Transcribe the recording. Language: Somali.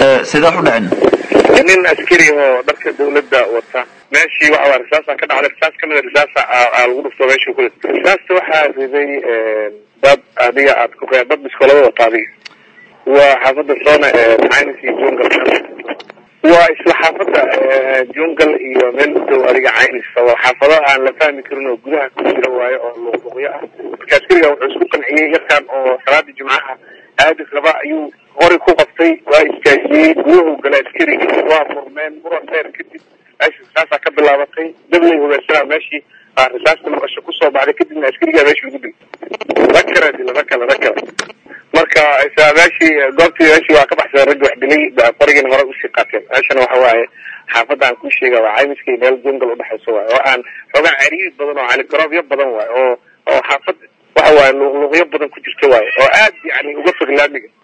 sidee wax u dhaceen nin askari oo dharka dawladda wata meeshii waxa risaasa ka dhacday risaas kamida risaasa lagu dhufto meeshii kule risaasta waxaa riday dad adiga aad ku dad biskoolada wata adiga waa xaafadda soona caynis iyo jungal waa isla xaafadda jungal iyo meel u dhow adiga caynis waa xaafado aan la fahmi karin oo gudaha ku jira waayo oo luqluqyo ah marka askariga wuxuu isku qanciyey yarkan oo salaadii jimcaha aadi raba ayuu hori ku qabtay waa istaajiyey gudahu gala askarigi waa murmeen muran dheer kadib meesha risaasaa ka bilaabatay dablay hogaansanaa meeshii aa risaasta maqasho kusoo baxday kadibna askarigaa meesha lagu dilay rakara dila rakala rakala marka isla meeshii goobtii meeshii waa ka baxsada raggi wax dilay qorigiina hore usii qaateen meeshana waxa waaye xaafadda aan ku sheega waa caymiskii meel jungal udhexayso waay oo aan xoogaa cariiri badan oo caligaroobyo badan waay oo oo xaafad waxa waaye luqluqyo badan ku jirta waaye oo aad yani uga fog laamiga